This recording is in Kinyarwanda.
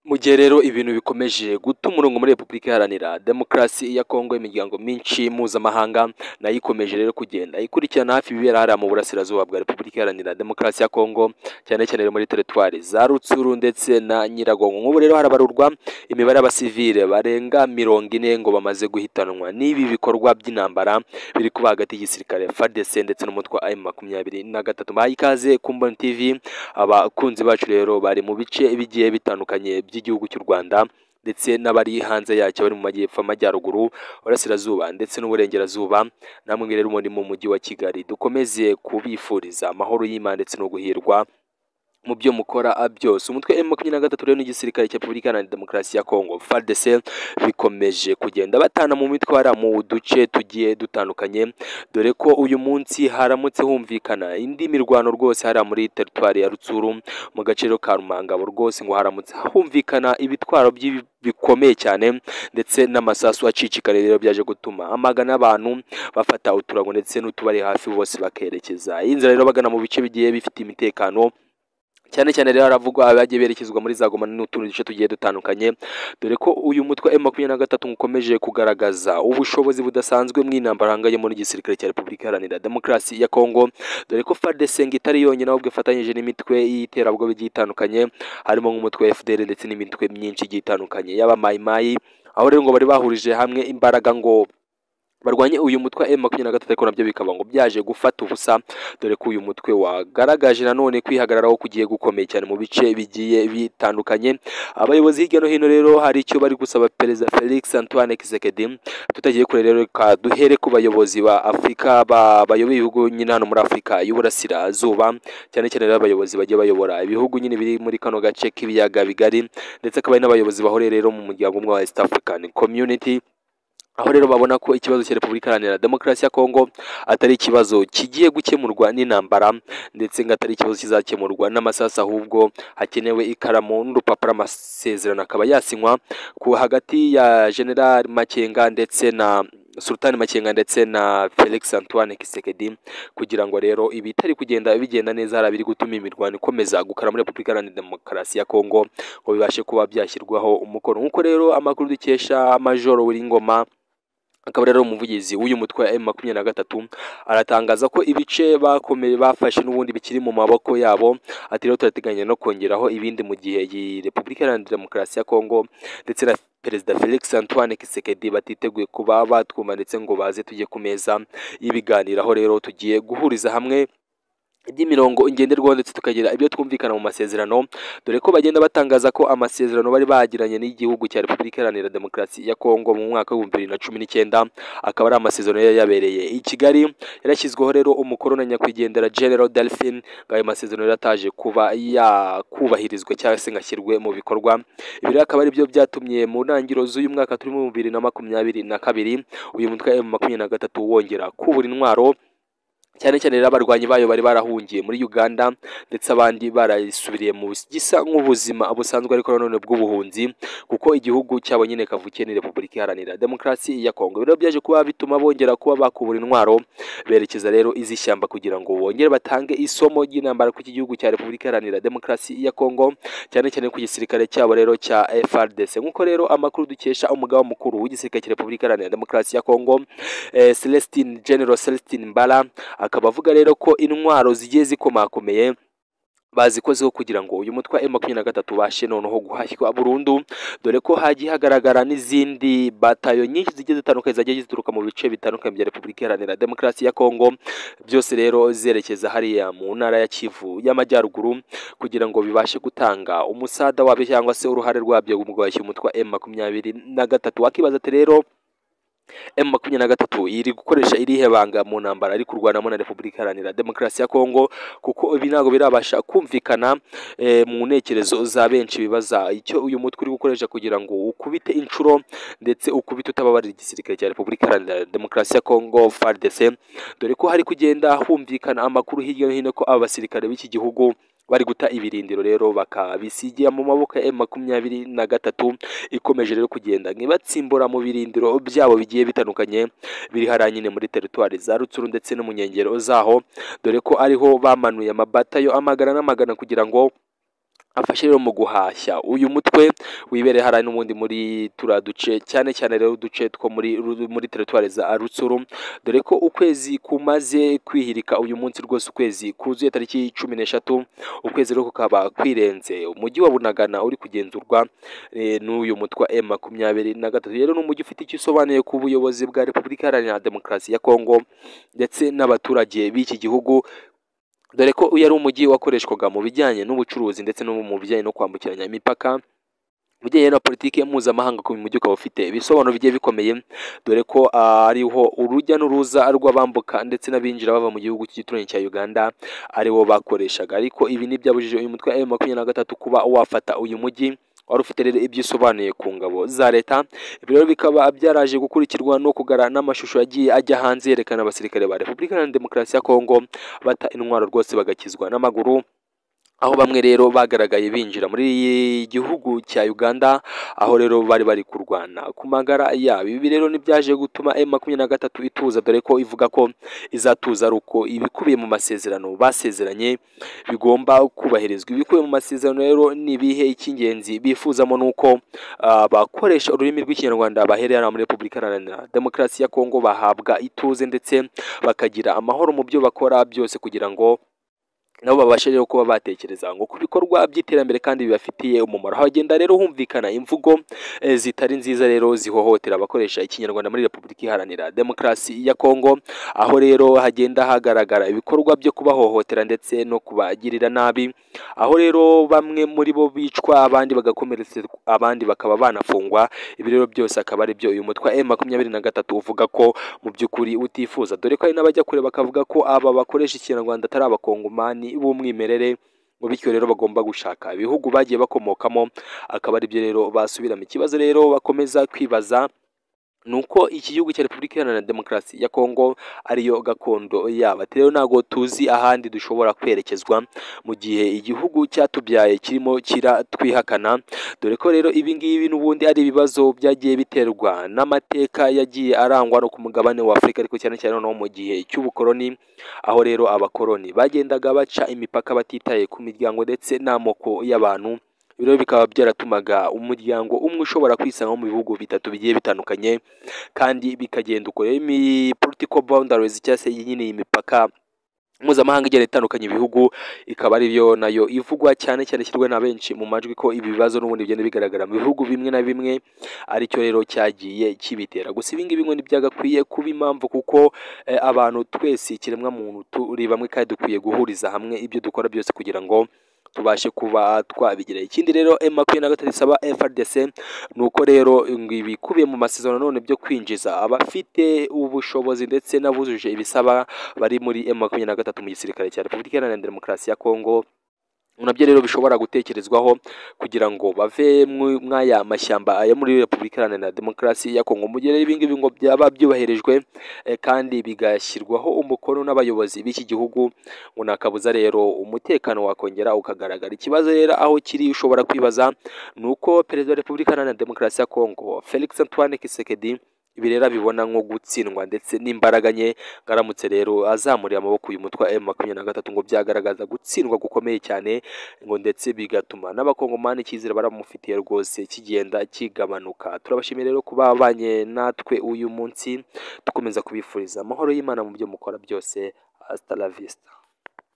mu gihe rero ibintu bikomeje guta umurongo muri repubulika iharanira demokarasi ya kongo imiryango myinshi mpuzamahanga nayo ikomeje rero kugenda ikurikirana hafi ibibera hariya mu burasirazuba bwa repubulika iharanira demokarasi ya kongo cyane cyane muri teritwari za rutsuru ndetse na nyiragongo nk'ubu rero harabarurwa imibare y'abasivile barenga mirongo ine ngo bamaze guhitanwa n'ibi bikorwa by'intambara biri kuba hagati y'igisirikare fadese ndetse n'umutwe wa emu makumyabiri na gatatu mbahaye ikaze kumbona tivi abakunzi bacu rero bari mu bice bigiye bitandukanye by'igihugu cy'u Rwanda ndetse n'abari hanze yacyo bari mu majyepfo amajyaruguru burasirazuba ndetse n'uburengerazuba namwe rero muri mu mujyi wa Kigali dukomeze kubifuriza amahoro y'Imana ndetse no guhirwa mu byo mukora byose umutwe M makumyabiri na gatatu rero n'igisirikare cya Repubulika Iharanira Demokarasi ya Kongo FARDC bikomeje kugenda batana mu mitwe hariya mu duce tugiye dutandukanye dore ko uyu munsi haramutse humvikana indi mirwano rwose hariya muri teritwari ya Rutsuru mu gace rero ka Rumangabo rwose ngo haramutse humvikana ibitwaro by'ibi- bikomeye cyane ndetse n'amasasu acicikariye rero byaje gutuma amagana y'abantu bafata uturago ndetse n'utubari hafi bose bakerekeza iyi nzira rero bagana mu bice bigiye bifite imitekano cyane cyane rero haravugwa abagiye berekezwa muri za goma n'utundi duce tugiye dutandukanye dore ko uyu mutwe wa makumyabiri na gatatu ngo ukomeje kugaragaza ubushobozi budasanzwe mu intambara hanganyemo n'igisirikare cya repubulika iharanira demokarasi ya kongo dore ko fardc ngo itari yonyine ahubwo ifatanyije n'imitwe y'iterabwoba igiye itandukanye harimo nk'umutwe wa fdr ndetse n'imitwe myinshi igiye itandukanye y'aba mayimayi aho rero ngo bari bahurije hamwe imbaraga ngo barwanye uyu mutwe wa makumyabiri na gatatu ariko nabyo bikaba ngo byaje gufata ubusa dore ko uyu mutwe wagaragaje nanone kwihagararaho kugiye gukomeye cyane mu bice bigiye bitandukanye abayobozi hirya no hino rero hari icyo bari gusaba perezida felix antoine kisekedi tutagiye kure rero reka duhere ku bayobozi ba afurika ba- bayoboye ibihugu nyine hano muri afurika y'uburasirazuba cyane cyane rero abayobozi bagiye bayobora ibihugu nyine biri muri kano gace k'ibiyaga bigari ndetse akaba ari n'abayobozi bahore rero mu muryango umwe wa east african community aho rero babona ko ikibazo cya repubulika iharanira demokarasi ya kongo atari ikibazo kigiye gukemurwa n'intambara ndetse ngo atari ikibazo kizakemurwa n'amasasu ahubwo hakenewe ikaramu n'urupapuro amasezerano akaba yasinywa ku hagati ya general makenga ndetse na sultan makenga ndetse na felix antoine kisekedi kugira ngo rero ibitari kugenda bigenda neza hari abiri gutuma imirwano ikomeza gukara muri repubulika iharanira demokarasi ya kongo ngo bibashe kuba byashyirwaho umukono nk'uko rero amakuru dukesha majoro w'ingoma akaba rero umuvugizi w'uyu mutwe wa M makumyabiri na gatatu aratangaza ko ibice bakomeye bafashe n'ubundi bikiri mu maboko yabo ati rero turateganya no kongeraho ibindi mu gihe iyi repubulika iharanira demokarasi ya kongo ndetse na perezida felix antoine kisekedi batiteguye kuba batwuma ndetse ngo baze tujye ku meza y'ibiganiro aho rero tugiye guhuriza hamwe iby'imirongo ngenderwaho ndetse tukagira ibyo twumvikana mu masezerano dore ko bagenda batangaza ko amasezerano bari bagiranye n'igihugu cya repubulika iharanira demokarasi ya kongo mu mwaka w'ibihumbi bibiri na cumi n'icyenda akaba ari amasezerano yari yabereye i kigali yarashyizweho rero umukono na nyakwigendera general delphine ngo ayo masezerano yari ataje kuba yakubahirizwa cyangwa se ngo ashyirwe mu bikorwa ibi rero akaba ari byo byatumye mu ntangiriro z'uyu mwaka turimo mu bibiri na makumyabiri na kabiri uyu mutwe wa M makumyabiri na gatatu wongera kubura intwaro cyane cyane rero abarwanyi bayo bari barahungiye muri Uganda ndetse abandi barayisubiriye mu gisa nk'ubuzima busanzwe ariko nanone bw'ubuhunzi kuko igihugu cyabo nyine kavukiye ni Repubulika Iharanira Demokarasi ya Kongo rero byaje kuba bituma bongera kuba bakubura intwaro berekeza rero iz'ishyamba kugira ngo bongere batange isomo ry'intambara ku iki gihugu cya Repubulika Iharanira Demokarasi ya Kongo cyane cyane ku gisirikare cyabo rero cya FARDC nk'uko rero amakuru dukesha umugaba mukuru w'igisirikare cya Repubulika Iharanira Demokarasi ya Kongo eh, Celestine General Celestine Mbala akaba avuga rero ko intwaro zigiye zikomakomeye bazikozeho kugira ngo uyu mutwe wa makumyabiri na gatatu ubashe noneho guhashywa burundu dore ko hagiye hagaragara n'izindi batayo nyinshi zigiye zitandukanye zagiye zituruka mu bice bitandukanye bya repubulika iharanira demokarasi ya kongo byose rero zerekeza hariya mu ntara ya kivu y'amajyaruguru kugira ngo bibashe gutanga umusada wabyo cyangwa se uruhare rwabyo mu guhashya umutwe wa makumyabiri na gatatu wakibaza ati rero M makumyabiri na gatatu iri gukoresha irihe banga mu ntambara ari kurwanamo na Repubulika Iharanira Demokarasi ya Kongo kuko ibi ntabwo birabasha kumvikana eh, mu ntekerezo za benshi bibaza icyo uyu mutwe uri gukoresha kugira ngo ukubite inshuro ndetse ukubite utababarira igisirikare cya Repubulika Iharanira Demokarasi ya Kongo FARDC dore ko hari kugenda humvikana amakuru hirya no hino ko aba basirikare b'iki gihugu bari guta ibirindiro rero bakabisigira mu maboko ya M makumyabiri na gatatu ikomeje rero kugenda ntibatsimbura mu birindiro byabo bigiye bitandukanye biri hariya nyine muri teritwari za rutsuru ndetse no mu nkengero zaho dore ko ariho bamanuye amabatayo amagana n'amagana kugira ngo afashe rero mu guhashya uyu mutwe wibereye hariya n'ubundi muri turiya duce cyane cyane rero uduce two muri muri teritwari za rutsuru dore ko ukwezi kumaze kwihirika uyu munsi rwose ukwezi kuzuye tariki cumi n'eshatu ukwezi rero kukaba kwirenze umujyi wa bunagana uri kugenzurwa eh, n'uyu mutwe wa m makumyabiri na gatatu rero ni umujyi ufite icyo usobanuye ku buyobozi bwa repubulika iharanira demokarasi ya kongo ndetse n'abaturage b'iki gihugu dore ko uyu ari umujyi wakoreshwaga mu bijyanye n'ubucuruzi ndetse no mu bijyanye no kwambukiranya imipaka mu bijyanye na politiki mpuzamahanga ku mujyi ukaba ufite ibisobanuro bigiye bikomeye dore ko ah, ariho urujya n'uruza rw'abambuka ndetse n'abinjira bava mu gihugu cy'igituranyi cya uganda ariwo bakoreshaga ariko ibi ntibyabujije uyu mutwe wa M makumyabiri na gatatu kuba wafata uyu mujyi wari ufite rero ibyo usobanuye ku ngabo za leta ibi rero bikaba byaraje gukurikirwa no kugara n'amashusho yagiye ajya hanze yerekana abasirikare ba repubulika iharanira demokarasi ya kongo bata intwaro rwose bagakizwa n'amaguru aho bamwe rero bagaragaye binjira muri gihugu cya Uganda aho rero bari bari kurwana ku magara yabo ibi rero ntibyaje gutuma M makumyabiri na gatatu ituza dore ko ivuga ko izatuza ari uko ibikubiye mu masezerano basezeranye bigomba kubahirizwa ibikubiye mu masezerano rero ni ibihe icy'ingenzi bifuzamo ni uko ah, abakoresha ururimi rw'ikinyarwanda bahereye hano muri repubulika iharanira demokarasi ya kongo bahabwa ituze ndetse bakagira amahoro mu byo bakora byose kugira ngo nabo babashe rero kuba batekereza ngo ku bikorwa by'iterambere kandi bibafitiye umumaro hagenda rero humvikana imvugo eh, zitari nziza rero zihohotera abakoresha ikinyarwanda muri repubulika iharanira demokarasi ya kongo aho rero hagenda hagaragara ibikorwa byo kubahohotera ndetse no kubagirira nabi aho rero bamwe muri bo bicwa abandi bagakomeretsa abandi bakaba banafungwa ibi rero byose akaba ari byo uyu mutwe wa makumyabiri na gatatu uvuga ko mu by'ukuri utifuza dore ko hari n'abajya kure bakavuga ko aba bakoresha ikinyarwanda atari abakongomani b'umwimerere ngo bityo rero bagomba gushaka ibihugu bagiye bakomokamo akaba ari byo rero basubiramo ikibazo rero bakomeza kwibaza ni uko iki gihugu cya repubulika iharanira demokarasi ya kongo ariyo gakondo yabo ati rero ntabwo tuzi ahandi dushobora kwerekezwa mu gihe igihugu cyatubyaye kirimo kiratwihakana dore ko rero ibi ngibi n'ubundi ari ibibazo byagiye biterwa n'amateka yagiye arangwa no ku mugabane wa afurika ariko cyane cyane no mu gihe cy'ubukoroni aho rero abakoroni bagendaga baca imipaka batitaye ku miryango ndetse n'amoko y'abantu Ibi rero bikaba byaratumaga umuryango umwe ushobora kwisanga mu bihugu bitatu bigiye bitandukanye kandi bikagenda uko rero imi political boundaries cyangwa se nyine iyi mipaka mpuzamahanga igenda itandukanye ibihugu ikaba ari byo nayo ivugwa cyane cyane ishyirwa na benshi mu majwi ko ibi bibazo n'ubundi bigenda bigaragara mu bihugu bimwe na bimwe aricyo rero cyagiye kibitera gusa ibi ngibi ngo ntibyagakwiye kuba impamvu kuko eh, abantu twese ikiremwa muntu turi bamwe kandi dukwiye guhuriza hamwe ibyo dukora byose kugira ngo tubashe kuba twabigira ikindi rero M makumyabiri na gatatu isaba FRDC ni uko rero ngo ibikubiye mu masezerano none byo kwinjiza abafite ubushobozi ndetse n'abujuje ibisaba bari muri M makumyabiri na gatatu mu gisirikare cya Repubulika Iharanira Demokarasi ya Kongo nabyo rero bishobora gutekerezwaho kugira ngo bave mw'aya mashyamba yo muri repubulika iharanira demokarasi ya kongo mu gihe rero ibingibi ngo byaba byubahirijwe eh, kandi bigashyirwaho umukono n'abayobozi b'iki gihugu ngo nakabuza rero umutekano wakongera ukagaragara ikibazo rero aho kiri ushobora kwibaza ni uko perezida wa repubulika iharanira demokarasi ya kongo felix antoine kisekedi ibi rero abibona nko gutsindwa ndetse n'imbaraga nke ngaramutse rero azamuriye amaboko uyu mutwe wa makumyabiri na gatatu ngo byagaragaza gutsindwa gukomeye cyane ngo ndetse bigatuma n'abakongomani icyizere baramufitiye rwose kigenda kigabanuka turabashimiye rero kuba babanye natwe uyu munsi dukomeza kubifuriza amahoro y'imana mu byo mukora byose hasta la vista